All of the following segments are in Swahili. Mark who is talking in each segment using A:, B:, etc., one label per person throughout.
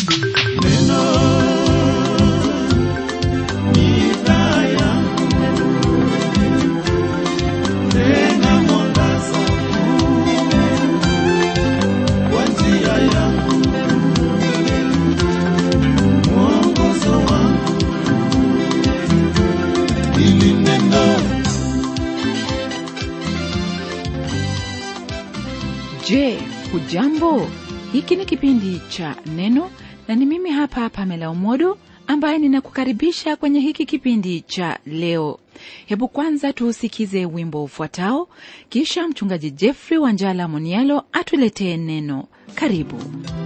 A: Je, hujambo? Hiki ni kipindi cha Neno na ni mimi hapa Pamela Umodo ambaye ninakukaribisha kwenye hiki kipindi cha leo. Hebu kwanza tuusikize wimbo ufuatao, kisha mchungaji Jeffrey Wanjala Monialo atuletee neno. Karibu.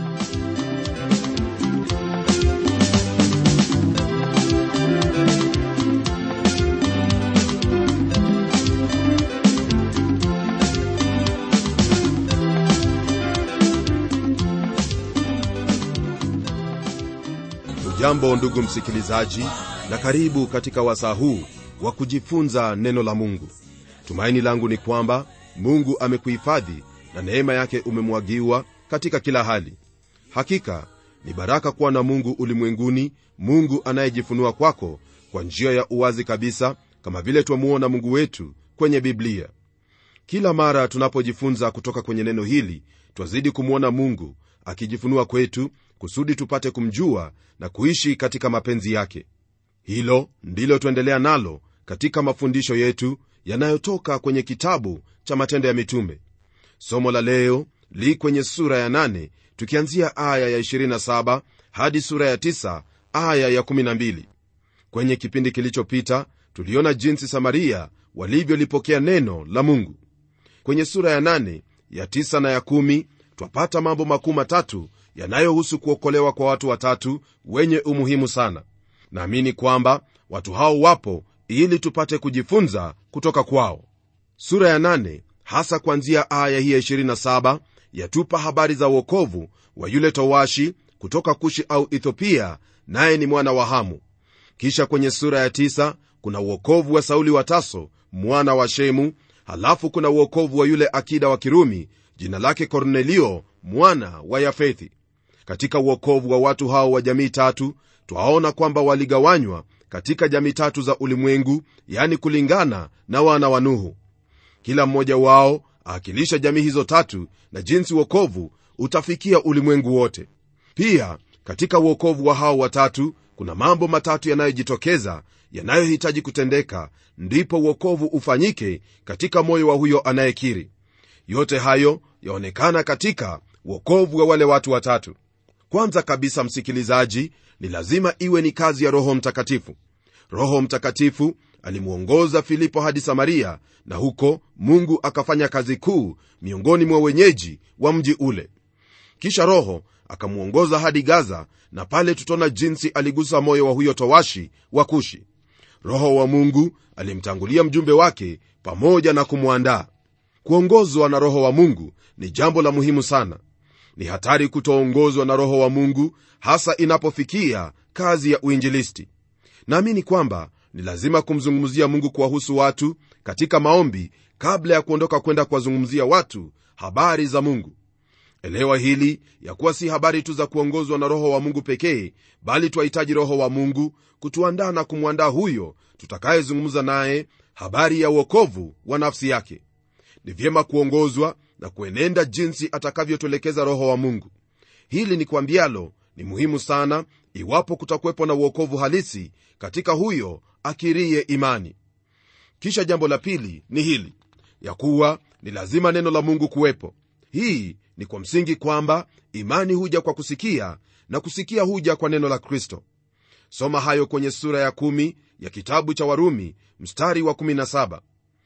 B: Jambo ndugu msikilizaji, na karibu katika wasaa huu wa kujifunza neno la Mungu. Tumaini langu ni kwamba Mungu amekuhifadhi na neema yake umemwagiwa katika kila hali. Hakika ni baraka kuwa na Mungu ulimwenguni, Mungu anayejifunua kwako kwa njia ya uwazi kabisa, kama vile twamuona Mungu wetu kwenye Biblia. Kila mara tunapojifunza kutoka kwenye neno hili, twazidi kumwona Mungu akijifunua kwetu kusudi tupate kumjua na kuishi katika mapenzi yake. Hilo ndilo tuendelea nalo katika mafundisho yetu yanayotoka kwenye kitabu cha Matendo ya Mitume. Somo la leo li kwenye sura ya 8 tukianzia aya ya 27 hadi sura ya 9 aya ya 12. Kwenye kipindi kilichopita tuliona jinsi Samaria walivyolipokea neno la Mungu. Kwenye sura ya 8 ya 9 na ya 10 twapata mambo makuu matatu yanayohusu kuokolewa kwa watu watatu wenye umuhimu sana. Naamini kwamba watu hao wapo ili tupate kujifunza kutoka kwao. Sura ya 8 hasa kuanzia aya hii ya 27 yatupa habari za uokovu wa yule towashi kutoka Kushi au Ethiopia, naye ni mwana wa Hamu. Kisha kwenye sura ya 9 kuna uokovu wa Sauli wa Taso mwana wa Shemu. Halafu kuna uokovu wa yule akida wa Kirumi jina lake Kornelio mwana wa Yafethi. Katika uokovu wa watu hao wa jamii tatu twaona kwamba waligawanywa katika jamii tatu za ulimwengu, yani kulingana na wana wa Nuhu. Kila mmoja wao aakilisha jamii hizo tatu na jinsi uokovu utafikia ulimwengu wote. Pia katika uokovu wa hao watatu kuna mambo matatu yanayojitokeza yanayohitaji kutendeka, ndipo uokovu ufanyike katika moyo wa huyo anayekiri. Yote hayo yaonekana katika uokovu wa wale watu watatu. Kwanza kabisa, msikilizaji, ni lazima iwe ni kazi ya Roho Mtakatifu. Roho Mtakatifu alimwongoza Filipo hadi Samaria, na huko Mungu akafanya kazi kuu miongoni mwa wenyeji wa mji ule. Kisha Roho akamwongoza hadi Gaza, na pale tutaona jinsi aligusa moyo wa huyo towashi wa Kushi. Roho wa Mungu alimtangulia mjumbe wake pamoja na kumwandaa. Kuongozwa na Roho wa Mungu ni jambo la muhimu sana. Ni hatari kutoongozwa na Roho wa Mungu, hasa inapofikia kazi ya uinjilisti. Naamini kwamba ni lazima kumzungumzia Mungu kuwahusu watu katika maombi kabla ya kuondoka kwenda kuwazungumzia watu habari za Mungu. Elewa hili ya kuwa si habari tu za kuongozwa na Roho wa Mungu pekee, bali twahitaji Roho wa Mungu kutuandaa na kumwandaa huyo tutakayezungumza naye habari ya uokovu wa nafsi yake. Ni vyema kuongozwa na kuenenda jinsi atakavyotuelekeza Roho wa Mungu. Hili ni kwambialo ni muhimu sana, iwapo kutakuwepo na uokovu halisi katika huyo akirie imani. Kisha jambo la pili ni hili ya kuwa ni lazima neno la Mungu kuwepo. Hii ni kwa msingi kwamba imani huja kwa kusikia na kusikia huja kwa neno la Kristo. Soma hayo kwenye sura ya kumi ya kitabu cha Warumi mstari wa 17.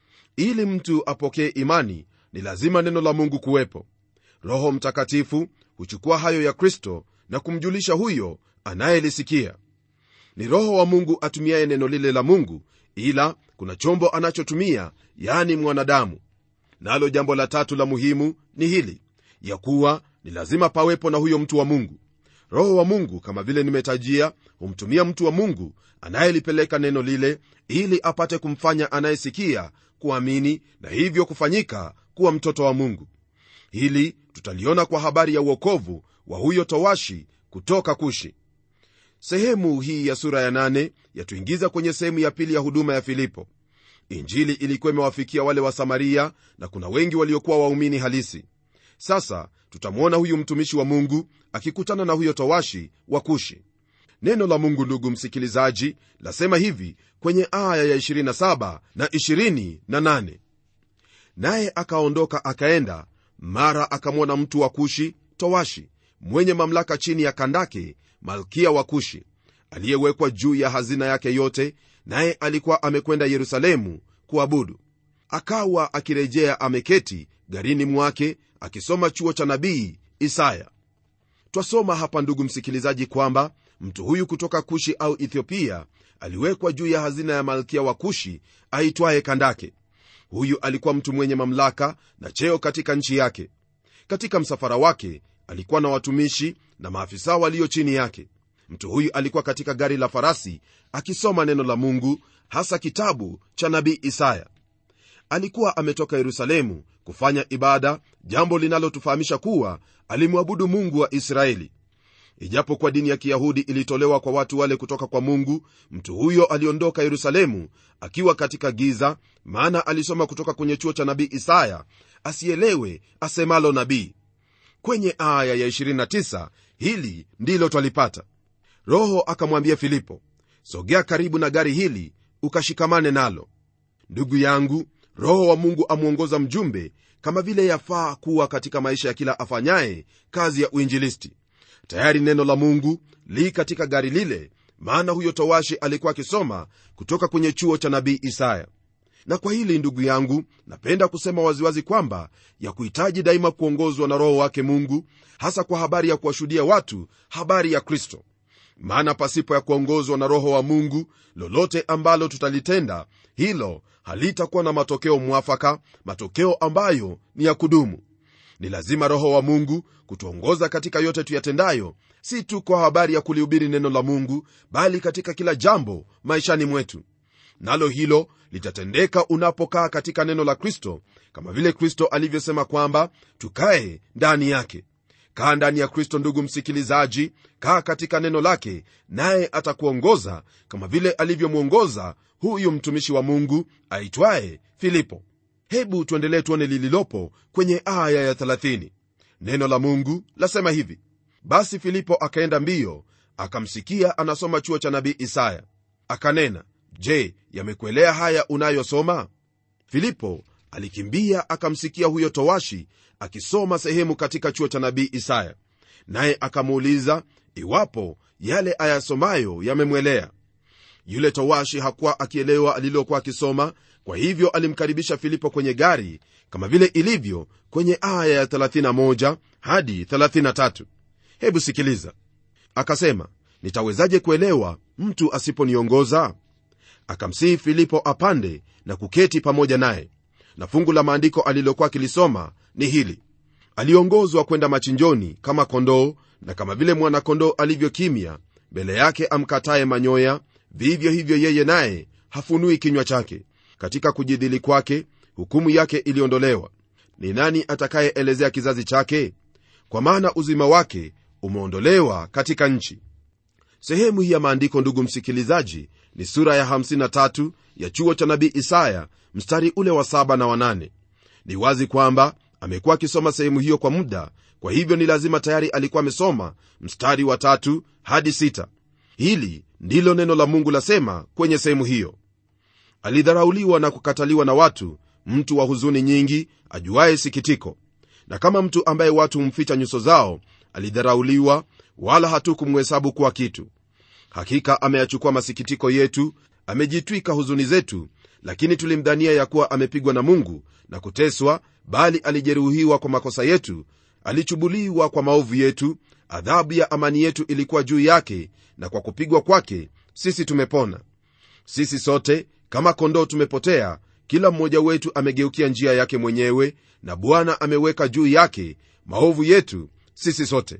B: Ili mtu apokee imani ni lazima neno la Mungu kuwepo. Roho Mtakatifu huchukua hayo ya Kristo na kumjulisha huyo anayelisikia. Ni Roho wa Mungu atumiaye neno lile la Mungu, ila kuna chombo anachotumia, yani mwanadamu. Nalo jambo la tatu la muhimu ni hili ya kuwa ni lazima pawepo na huyo mtu wa Mungu. Roho wa Mungu, kama vile nimetajia, humtumia mtu wa Mungu anayelipeleka neno lile, ili apate kumfanya anayesikia kuamini na hivyo kufanyika kuwa mtoto wa Mungu. Hili tutaliona kwa habari ya uokovu wa huyo towashi kutoka kushi sehemu hii ya sura ya nane yatuingiza kwenye sehemu ya pili ya huduma ya filipo injili ilikuwa imewafikia wale wa samaria na kuna wengi waliokuwa waumini halisi sasa tutamwona huyu mtumishi wa mungu akikutana na huyo towashi wa kushi neno la mungu ndugu msikilizaji lasema hivi kwenye aya ya 27 na 28 naye akaondoka akaenda mara akamwona mtu wa kushi towashi mwenye mamlaka chini ya kandake malkia wa kushi aliyewekwa juu ya hazina yake yote naye alikuwa amekwenda yerusalemu kuabudu akawa akirejea ameketi garini mwake akisoma chuo cha nabii isaya twasoma hapa ndugu msikilizaji kwamba mtu huyu kutoka kushi au ethiopia aliwekwa juu ya hazina ya malkia wa kushi aitwaye kandake huyu alikuwa mtu mwenye mamlaka na cheo katika nchi yake katika msafara wake alikuwa na watumishi na maafisa walio chini yake mtu huyu alikuwa katika gari la farasi akisoma neno la mungu hasa kitabu cha nabii isaya alikuwa ametoka yerusalemu kufanya ibada jambo linalotufahamisha kuwa alimwabudu mungu wa israeli ijapokuwa dini ya kiyahudi ilitolewa kwa watu wale kutoka kwa mungu mtu huyo aliondoka yerusalemu akiwa katika giza maana alisoma kutoka kwenye chuo cha nabii isaya asielewe asemalo nabii kwenye aya ya 29 hili ndilo twalipata roho akamwambia filipo sogea karibu na gari hili ukashikamane nalo ndugu yangu roho wa mungu amwongoza mjumbe kama vile yafaa kuwa katika maisha ya kila afanyaye kazi ya uinjilisti tayari neno la mungu li katika gari lile maana huyo towashi alikuwa akisoma kutoka kwenye chuo cha nabii isaya na kwa hili ndugu yangu napenda kusema waziwazi kwamba ya kuhitaji daima kuongozwa na roho wake mungu hasa kwa habari ya kuwashuhudia watu habari ya kristo maana pasipo ya kuongozwa na roho wa mungu lolote ambalo tutalitenda hilo halitakuwa na matokeo mwafaka matokeo ambayo ni ya kudumu ni lazima roho wa mungu kutuongoza katika yote tuyatendayo si tu kwa habari ya kulihubiri neno la mungu bali katika kila jambo maishani mwetu nalo hilo litatendeka unapokaa katika neno la kristo kama vile kristo alivyosema kwamba tukae ndani yake kaa ndani ya kristo ndugu msikilizaji kaa katika neno lake naye atakuongoza kama vile alivyomwongoza huyu mtumishi wa mungu aitwaye filipo hebu tuendelee tuone lililopo kwenye aya ya 30 neno la mungu lasema hivi basi filipo akaenda mbio akamsikia anasoma chuo cha nabii isaya akanena je yamekuelea haya unayosoma filipo alikimbia akamsikia huyo towashi akisoma sehemu katika chuo cha nabii isaya naye akamuuliza iwapo yale ayasomayo yamemwelea yule towashi hakuwa akielewa alilokuwa akisoma kwa hivyo alimkaribisha filipo kwenye gari kama vile ilivyo kwenye aya ya 31 hadi 33 hebu sikiliza akasema nitawezaje kuelewa mtu asiponiongoza akamsihi filipo apande na kuketi pamoja naye na fungu la maandiko alilokuwa akilisoma ni hili aliongozwa kwenda machinjoni kama kondoo na kama vile mwana-kondoo alivyokimya mbele yake amkataye manyoya vivyo hivyo yeye naye hafunui kinywa chake katika kujidhili kwake hukumu yake iliondolewa ni nani atakayeelezea kizazi chake kwa maana uzima wake umeondolewa katika nchi sehemu hii ya maandiko ndugu msikilizaji ni sura ya 53 ya chuo cha nabii isaya mstari ule wa 7 na wanane ni wazi kwamba amekuwa akisoma sehemu hiyo kwa muda kwa hivyo ni lazima tayari alikuwa amesoma mstari wa tatu hadi sita hili ndilo neno la mungu lasema kwenye sehemu hiyo alidharauliwa na kukataliwa na watu mtu wa huzuni nyingi ajuaye sikitiko na kama mtu ambaye watu humficha nyuso zao alidharauliwa wala hatukumhesabu kuwa kitu hakika ameyachukua masikitiko yetu amejitwika huzuni zetu lakini tulimdhania ya kuwa amepigwa na mungu na kuteswa bali alijeruhiwa kwa makosa yetu alichubuliwa kwa maovu yetu adhabu ya amani yetu ilikuwa juu yake na kwa kupigwa kwake sisi tumepona sisi sote kama kondoo tumepotea kila mmoja wetu amegeukia njia yake mwenyewe na bwana ameweka juu yake maovu yetu sisi sote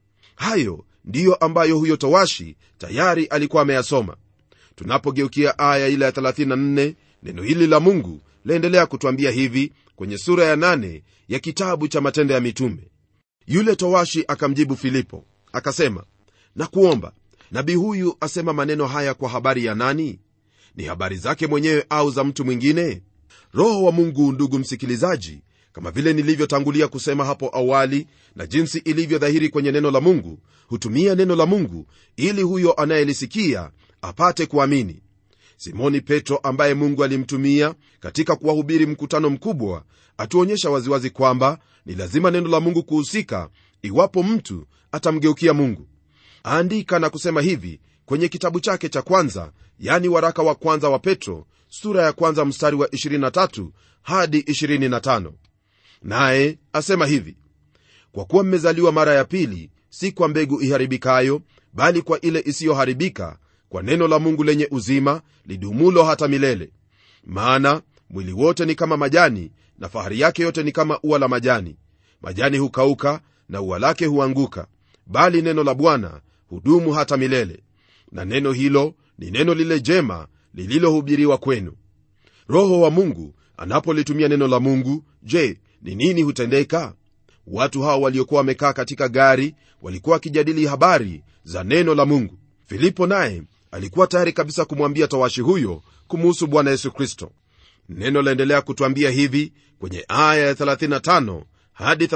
B: hayo ndiyo ambayo huyo towashi tayari alikuwa ameyasoma tunapogeukia aya ile ya 34 neno hili la mungu laendelea kutwambia hivi kwenye sura ya 8 ya kitabu cha matendo ya mitume yule towashi akamjibu filipo akasema na kuomba nabii huyu asema maneno haya kwa habari ya nani ni habari zake mwenyewe au za mtu mwingine roho wa mungu ndugu msikilizaji kama vile nilivyotangulia kusema hapo awali na jinsi ilivyo dhahiri kwenye neno la mungu hutumia neno la mungu ili huyo anayelisikia apate kuamini simoni petro ambaye mungu alimtumia katika kuwahubiri mkutano mkubwa atuonyesha waziwazi kwamba ni lazima neno la mungu kuhusika iwapo mtu atamgeukia mungu aandika na kusema hivi kwenye kitabu chake cha kwanza yani waraka wa kwanza wa petro sura ya kwanza mstari wa 23 hadi 25 naye asema hivi kwa kuwa mmezaliwa mara ya pili si kwa mbegu iharibikayo bali kwa ile isiyoharibika kwa neno la mungu lenye uzima lidumulo hata milele maana mwili wote ni kama majani na fahari yake yote ni kama ua la majani majani hukauka na ua lake huanguka bali neno la bwana hudumu hata milele na neno hilo ni neno lile jema lililohubiriwa kwenu roho wa mungu anapolitumia neno la mungu je ni nini hutendeka watu hao waliokuwa wamekaa katika gari walikuwa wakijadili habari za neno la mungu filipo naye alikuwa tayari kabisa kumwambia tawashi huyo kumuhusu bwana yesu kristo neno laendelea kutwambia hivi kwenye aya ya 35 hadi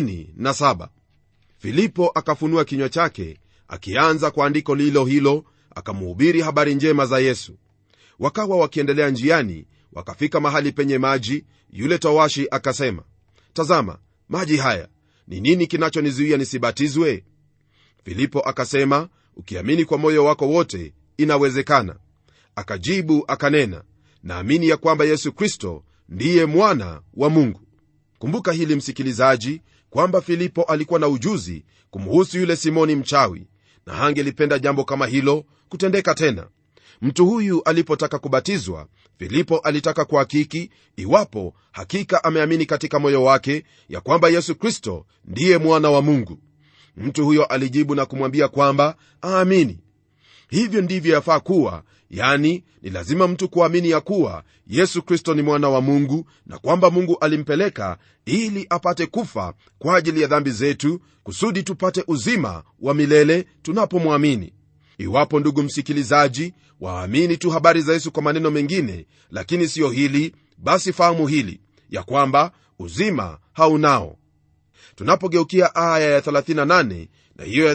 B: 37 filipo akafunua kinywa chake akianza kwa andiko lilo hilo akamuhubiri habari njema za yesu wakawa wakiendelea njiani wakafika mahali penye maji yule tawashi akasema tazama maji haya ni nini kinachonizuia nisibatizwe filipo akasema ukiamini kwa moyo wako wote inawezekana akajibu akanena naamini ya kwamba yesu kristo ndiye mwana wa mungu kumbuka hili msikilizaji kwamba filipo alikuwa na ujuzi kumhusu yule simoni mchawi na hangelipenda jambo kama hilo kutendeka tena mtu huyu alipotaka kubatizwa filipo alitaka kuhakiki iwapo hakika ameamini katika moyo wake ya kwamba yesu kristo ndiye mwana wa mungu mtu huyo alijibu na kumwambia kwamba aamini hivyo ndivyo yafaa kuwa yani ni lazima mtu kuamini ya kuwa yesu kristo ni mwana wa mungu na kwamba mungu alimpeleka ili apate kufa kwa ajili ya dhambi zetu kusudi tupate uzima wa milele tunapomwamini iwapo ndugu msikilizaji waamini tu habari za yesu kwa maneno mengine lakini siyo hili basi fahamu hili ya kwamba uzima haunao tunapogeukia aya ya 38 na hiyo ya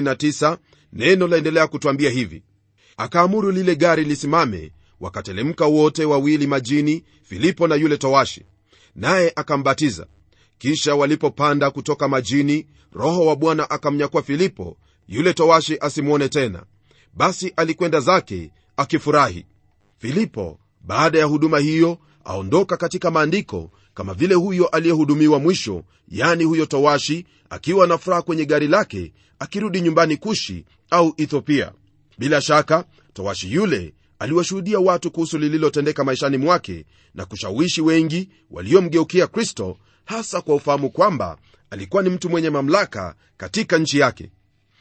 B: 39 neno laendelea kutwambia hivi akaamuru lile gari lisimame wakatelemka wote wawili majini filipo na yule towashi naye akambatiza kisha walipopanda kutoka majini roho wa bwana akamnyakua filipo yule towashi asimwone tena basi alikwenda zake akifurahi filipo baada ya huduma hiyo aondoka katika maandiko kama vile huyo aliyehudumiwa mwisho yani huyo towashi akiwa na furaha kwenye gari lake akirudi nyumbani kushi au ethiopia bila shaka towashi yule aliwashuhudia watu kuhusu lililotendeka maishani mwake na kushawishi wengi waliomgeukia kristo hasa kwa ufahamu kwamba alikuwa ni mtu mwenye mamlaka katika nchi yake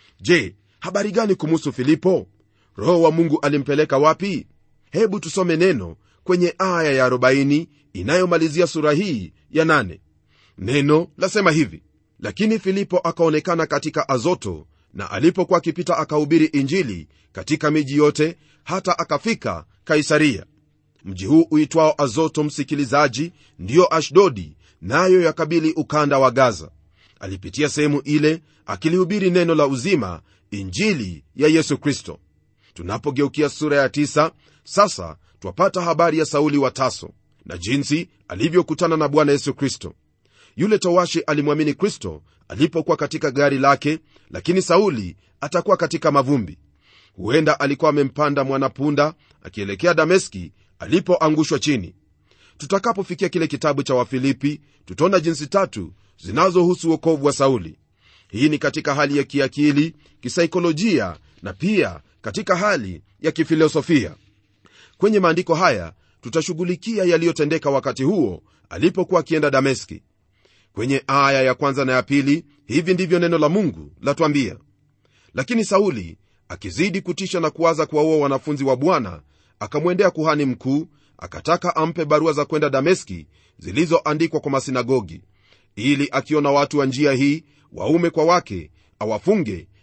B: je habari gani kumuhusu filipo roho wa mungu alimpeleka wapi hebu tusome neno kwenye aya ya 40 inayomalizia sura hii ya 8 neno lasema hivi lakini filipo akaonekana katika azoto na alipokuwa akipita akahubiri injili katika miji yote hata akafika kaisaria mji huu uitwao azoto msikilizaji ndiyo ashdodi nayo yakabili ukanda wa gaza alipitia sehemu ile akilihubiri neno la uzima injili ya yesu kristo tunapogeukia sura ya tisa, sasa twapata habari ya sauli wa taso na jinsi alivyokutana na bwana yesu kristo yule towashi alimwamini kristo alipokuwa katika gari lake lakini sauli atakuwa katika mavumbi huenda alikuwa amempanda mwanapunda akielekea dameski alipoangushwa chini tutakapofikia kile kitabu cha wafilipi tutaona jinsi tatu zinazohusu uokovu wa sauli hii ni katika hali ya kiakili kisaikolojia na pia katika hali ya kifilosofia kwenye maandiko haya tutashughulikia yaliyotendeka wakati huo alipokuwa akienda dameski kwenye aya ya kwanza na ya pili hivi ndivyo neno la mungu latwambia lakini sauli akizidi kutisha na kuwaza kuwaua wanafunzi wa bwana akamwendea kuhani mkuu akataka ampe barua za kwenda dameski zilizoandikwa kwa masinagogi ili akiona watu wa njia hii waume kwa wake awafunge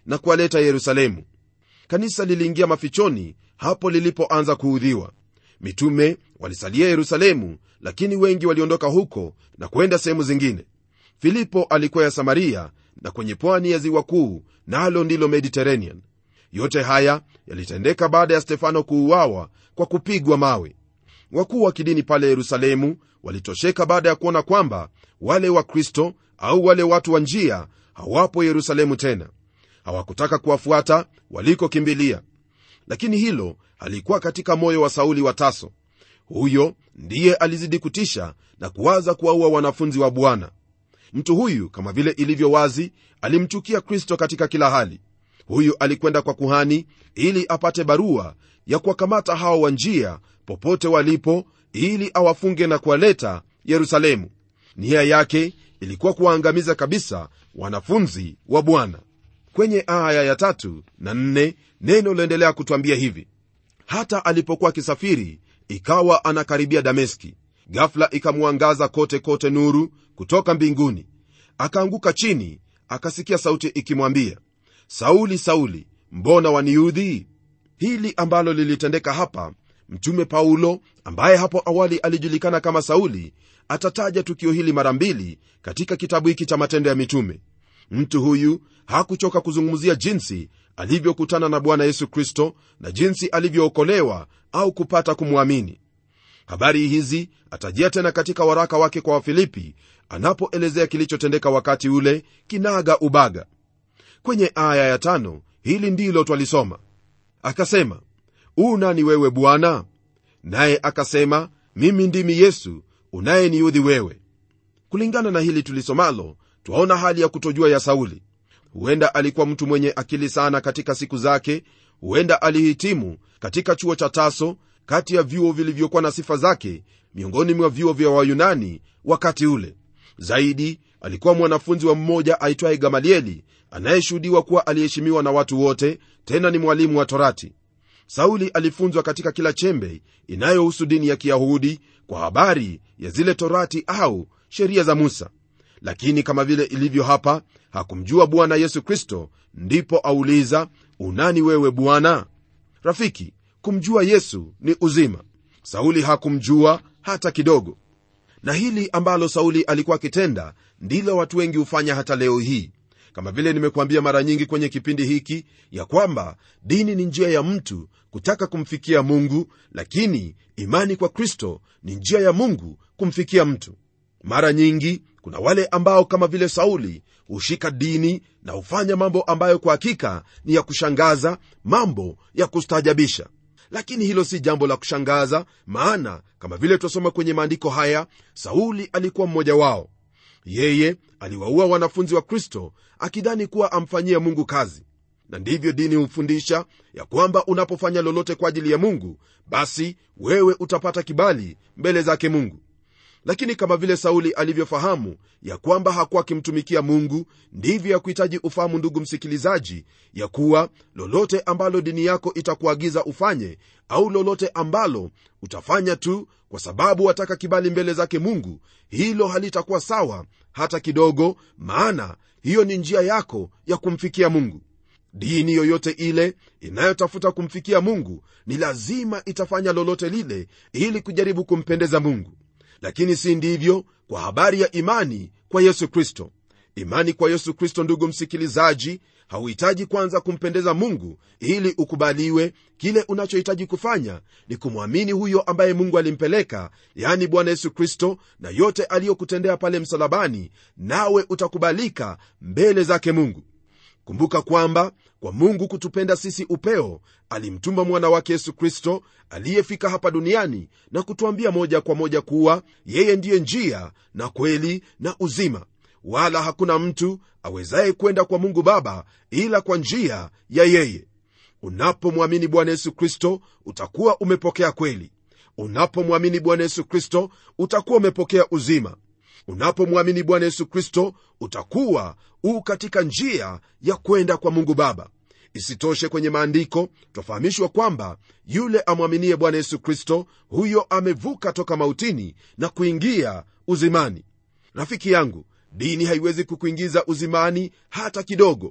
B: na kuwaleta yerusalemu kanisa liliingia mafichoni hapo lilipoanza kuudhiwa mitume walisalia yerusalemu lakini wengi waliondoka huko na kwenda sehemu zingine filipo alikuwa ya samaria na kwenye pwani ya ziwa kuu nalo na ndilo mediterranean yote haya yalitendeka baada ya stefano kuuawa kwa kupigwa mawe wakuu wa kidini pale yerusalemu walitosheka baada ya kuona kwamba wale wakristo au wale watu wa njia hawapo yerusalemu tena hawakutaka kuwafuata walikokimbilia lakini hilo halikuwa katika moyo wa sauli wa taso huyo ndiye alizidi kutisha na kuwaza kuwaua wanafunzi wa bwana mtu huyu kama vile ilivyo wazi alimchukia kristo katika kila hali huyu alikwenda kwa kuhani ili apate barua ya kuwakamata hao wa njia popote walipo ili awafunge na kuwaleta yerusalemu nia yake ilikuwa kuwaangamiza kabisa wanafunzi wa bwana kwenye aya ya tatu na nne neno liendelea kutwambia hivi hata alipokuwa akisafiri ikawa anakaribia dameski gafla ikamwangaza kote kote nuru kutoka mbinguni akaanguka chini akasikia sauti ikimwambia sauli sauli mbona waniudhi hili ambalo lilitendeka hapa mtume paulo ambaye hapo awali alijulikana kama sauli atataja tukio hili mara mbili katika kitabu hiki cha matendo ya mitume mtu huyu hakuchoka kuzungumzia jinsi alivyokutana na bwana yesu kristo na jinsi alivyookolewa au kupata kumwamini habari hizi atajia tena katika waraka wake kwa wafilipi anapoelezea kilichotendeka wakati ule kinaga ubaga kwenye aya ya tano hili ndilo twalisoma akasema u nani wewe bwana naye akasema mimi ndimi yesu unayeniudhi wewe kulingana na hili tulisomalo twaona hali ya kutojua ya sauli huenda alikuwa mtu mwenye akili sana katika siku zake huenda alihitimu katika chuo cha taso kati ya vyuo vilivyokuwa na sifa zake miongoni mwa vyuo vya wayunani wakati ule zaidi alikuwa mwanafunzi wa mmoja aitwaye gamalieli anayeshuhudiwa kuwa aliheshimiwa na watu wote tena ni mwalimu wa torati sauli alifunzwa katika kila chembe inayohusu dini ya kiyahudi kwa habari ya zile torati au sheria za musa lakini kama vile ilivyo hapa hakumjua bwana yesu kristo ndipo auliza unani wewe bwana rafiki kumjua yesu ni uzima sauli hakumjua hata kidogo na hili ambalo sauli alikuwa akitenda ndilo watu wengi hufanya hata leo hii kama vile nimekuambia mara nyingi kwenye kipindi hiki ya kwamba dini ni njia ya mtu kutaka kumfikia mungu lakini imani kwa kristo ni njia ya mungu kumfikia mtu mara nyingi kuna wale ambao kama vile sauli hushika dini na hufanya mambo ambayo kwa hakika ni ya kushangaza mambo ya kustaajabisha lakini hilo si jambo la kushangaza maana kama vile twasoma kwenye maandiko haya sauli alikuwa mmoja wao yeye aliwaua wanafunzi wa kristo akidhani kuwa amfanyia mungu kazi na ndivyo dini hufundisha ya kwamba unapofanya lolote kwa ajili ya mungu basi wewe utapata kibali mbele zake mungu lakini kama vile sauli alivyofahamu ya kwamba hakuwa akimtumikia mungu ndivyo ya kuhitaji ufahamu ndugu msikilizaji ya kuwa lolote ambalo dini yako itakuagiza ufanye au lolote ambalo utafanya tu kwa sababu wataka kibali mbele zake mungu hilo halitakuwa sawa hata kidogo maana hiyo ni njia yako ya kumfikia mungu dini yoyote ile inayotafuta kumfikia mungu ni lazima itafanya lolote lile ili kujaribu kumpendeza mungu lakini si ndivyo kwa habari ya imani kwa yesu kristo imani kwa yesu kristo ndugu msikilizaji hauhitaji kwanza kumpendeza mungu ili ukubaliwe kile unachohitaji kufanya ni kumwamini huyo ambaye mungu alimpeleka yani bwana yesu kristo na yote aliyokutendea pale msalabani nawe utakubalika mbele zake mungu kumbuka kwamba kwa mungu kutupenda sisi upeo alimtuma mwana wake yesu kristo aliyefika hapa duniani na kutuambia moja kwa moja kuwa yeye ndiye njia na kweli na uzima wala hakuna mtu awezaye kwenda kwa mungu baba ila kwa njia ya yeye unapomwamini bwana yesu kristo utakuwa umepokea kweli unapomwamini bwana yesu kristo utakuwa umepokea uzima unapomwamini bwana yesu kristo utakuwa u katika njia ya kwenda kwa mungu baba isitoshe kwenye maandiko twafahamishwa kwamba yule amwaminie bwana yesu kristo huyo amevuka toka mautini na kuingia uzimani rafiki yangu dini haiwezi kukuingiza uzimani hata kidogo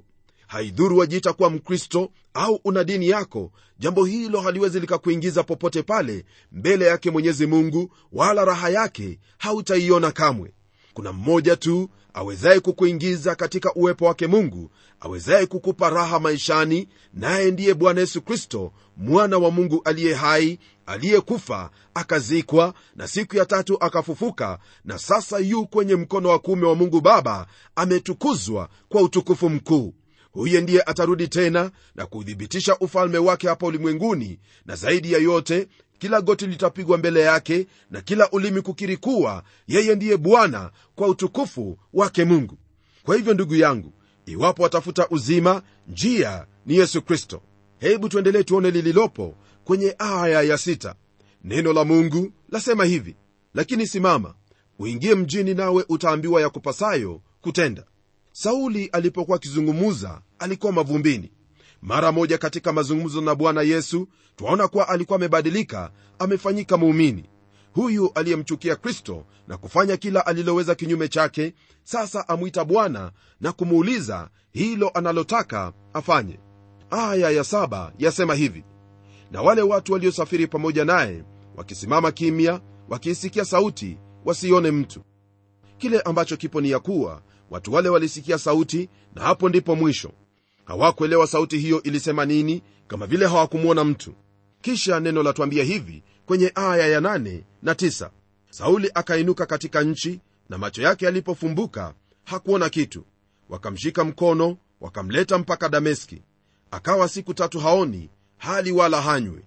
B: haidhuru wajiita kuwa mkristo au una dini yako jambo hilo haliwezi likakuingiza popote pale mbele yake mwenyezi mungu wala raha yake hautaiona kamwe kuna mmoja tu awezaye kukuingiza katika uwepo wake mungu awezaye kukupa raha maishani naye ndiye bwana yesu kristo mwana wa mungu aliye hai aliyekufa akazikwa na siku ya tatu akafufuka na sasa yu kwenye mkono wa kuume wa mungu baba ametukuzwa kwa utukufu mkuu huye ndiye atarudi tena na kuuthibitisha ufalme wake hapa ulimwenguni na zaidi ya yote kila goti litapigwa mbele yake na kila ulimi kukiri kuwa yeye ndiye bwana kwa utukufu wake mungu kwa hivyo ndugu yangu iwapo watafuta uzima njia ni yesu kristo hebu tuendelee tuone lililopo kwenye aya ya sita neno la mungu lasema hivi lakini simama uingie mjini nawe utaambiwa ya kupasayo kutenda sauli alipokuwa akizungumuza alikuwa mavumbini mara moja katika mazungumzo na bwana yesu twaona kuwa alikuwa amebadilika amefanyika muumini huyu aliyemchukia kristo na kufanya kila aliloweza kinyume chake sasa amwita bwana na kumuuliza hilo analotaka afanye aya ya saba yasema hivi na wale watu waliosafiri pamoja naye wakisimama kimya wakiisikia sauti wasione mtu kile ambacho kipo ni ya kuwa watu wale walisikia sauti na hapo ndipo mwisho hawakuelewa sauti hiyo ilisema nini kama vile hawakumwona mtu kisha neno latwambia hivi kwenye aya ya 8 na 9 sauli akainuka katika nchi na macho yake yalipofumbuka hakuona kitu wakamshika mkono wakamleta mpaka dameski akawa siku tatu haoni hali wala hanywi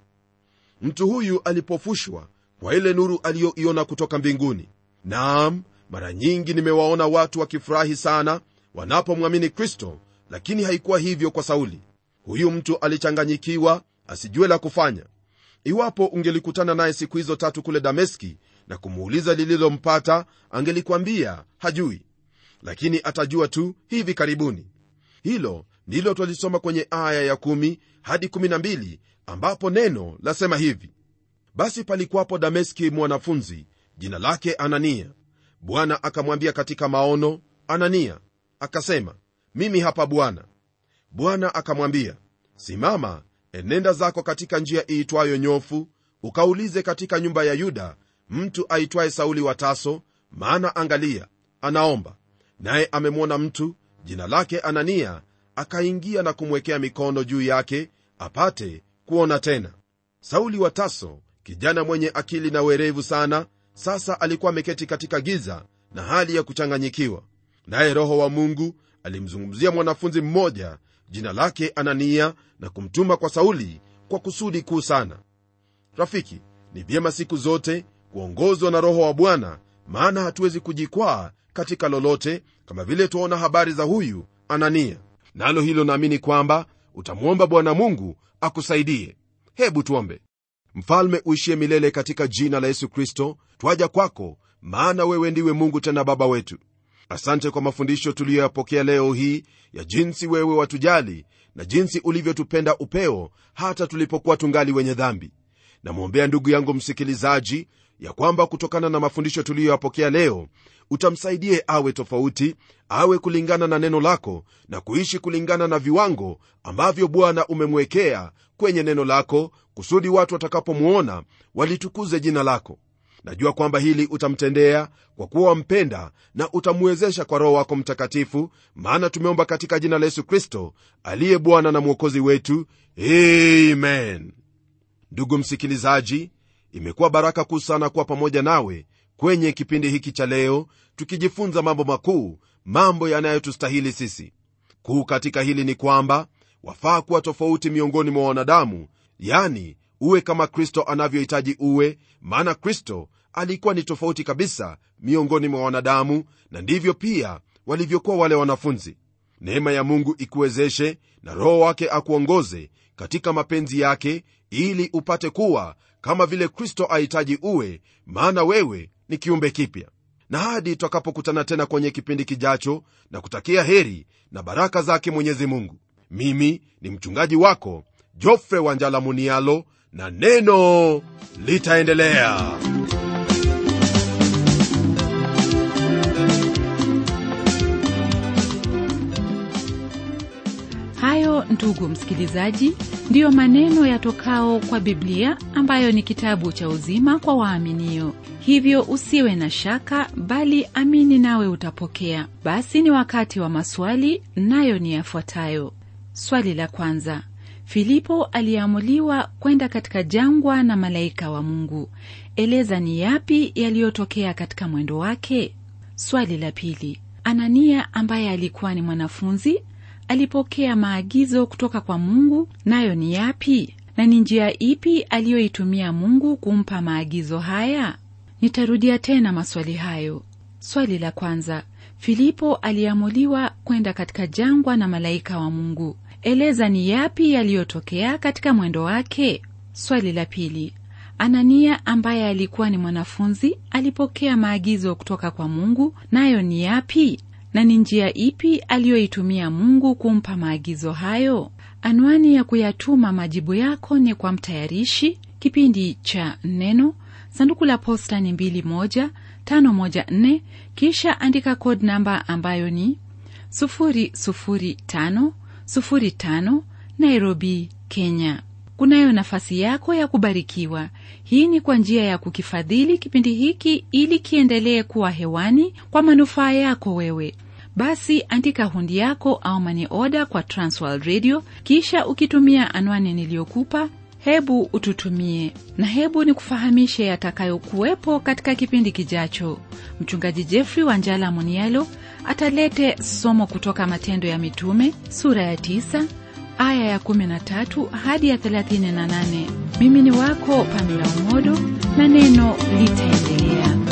B: mtu huyu alipofushwa kwa ile nuru aliyoiona kutoka mbinguni naam mara nyingi nimewaona watu wakifurahi sana wanapomwamini kristo lakini haikuwa hivyo kwa sauli huyu mtu alichanganyikiwa asijue la kufanya iwapo ungelikutana naye siku hizo tatu kule dameski na kumuuliza lililompata angelikwambia hajui lakini atajua tu hivi karibuni hilo ndilo twalisoma kwenye aya ya 1 hadi 12 ambapo neno lasema hivi basi palikuwapo dameski mwanafunzi jina lake anania bwana akamwambia katika maono anania akasema mimi hapa bwana bwana akamwambia simama enenda zako katika njia iitwayo nyofu ukaulize katika nyumba ya yuda mtu aitwaye sauli wa taso maana angalia anaomba naye amemwona mtu jina lake anania akaingia na kumwekea mikono juu yake apate kuona tena sauli wa taso kijana mwenye akili na werevu sana sasa alikuwa ameketi katika giza na hali ya kuchanganyikiwa naye roho wa mungu alimzungumzia mwanafunzi mmoja jina lake anania na kumtuma kwa sauli kwa kusudi kuu sana rafiki ni vyema siku zote kuongozwa na roho wa bwana maana hatuwezi kujikwaa katika lolote kama vile tuona habari za huyu anania nalo hilo naamini kwamba utamwomba bwana mungu akusaidie hebu tuombe mfalme uishie milele katika jina la yesu kristo twaja kwako maana wewe ndiwe mungu tena baba wetu asante kwa mafundisho tuliyoyapokea leo hii ya jinsi wewe watujali na jinsi ulivyotupenda upeo hata tulipokuwa tungali wenye dhambi namwombea ndugu yangu msikilizaji ya kwamba kutokana na mafundisho tuliyoyapokea leo utamsaidie awe tofauti awe kulingana na neno lako na kuishi kulingana na viwango ambavyo bwana umemwekea kwenye neno lako kusudi watu watakapomwona walitukuze jina lako najua kwamba hili utamtendea kwa kuwa wampenda na utamwezesha kwa roho wako mtakatifu maana tumeomba katika jina la yesu kristo aliye bwana na mwokozi wetu amen ndugu msikilizaji imekuwa baraka kuu sana kuwa pamoja nawe kwenye kipindi hiki cha leo tukijifunza mambo makuu mambo yanayotustahili sisi kuu katika hili ni kwamba wafaa kuwa tofauti miongoni mwa wanadamu yani uwe kama kristo anavyohitaji uwe maana kristo alikuwa ni tofauti kabisa miongoni mwa wanadamu na ndivyo pia walivyokuwa wale wanafunzi neema ya mungu ikuwezeshe na roho wake akuongoze katika mapenzi yake ili upate kuwa kama vile kristo ahitaji uwe maana wewe ni kiumbe kipya na hadi tutakapokutana tena kwenye kipindi kijacho na kutakia heri na baraka zake mwenyezi mungu mimi ni mchungaji wako jofre wanjala munialo na neno litaendelea
A: hayo ndugu msikilizaji ndiyo maneno yatokao kwa biblia ambayo ni kitabu cha uzima kwa waaminio hivyo usiwe na shaka bali amini nawe utapokea basi ni wakati wa maswali nayo ni yafuatayo swali la kwanza filipo aliamuliwa kwenda katika jangwa na malaika wa mungu eleza ni yapi yaliyotokea katika mwendo wake swali la pili anania ambaye alikuwa ni mwanafunzi alipokea maagizo kutoka kwa mungu nayo ni yapi na ni njia ipi aliyoitumia mungu kumpa maagizo haya nitarudia tena maswali hayo swali la kwanza filipo aliamuliwa kwenda katika jangwa na malaika wa mungu eleza ni yapi yaliyotokea katika mwendo wake swali la pili anania ambaye alikuwa ni mwanafunzi alipokea maagizo kutoka kwa mungu nayo ni yapi na ni njia ipi aliyoitumia mungu kumpa maagizo hayo anwani ya kuyatuma majibu yako ni kwa mtayarishi kipindi cha neno sanduku la posta ni 2154 kisha andika code namba ambayo ni 00505 nairobi kenya kunayo nafasi yako ya kubarikiwa hii ni kwa njia ya kukifadhili kipindi hiki ili kiendelee kuwa hewani kwa manufaa yako wewe basi andika hundi yako au mani oda kwa transworld radio kisha ukitumia anwani niliyokupa hebu ututumie na hebu ni kufahamishe yatakayokuwepo katika kipindi kijacho mchungaji jeffrey wanjala munialo atalete somo kutoka matendo ya mitume sura ya 9 aya ya 13 hadi ya 38 mimi ni wako pamela umodo na neno litaendelea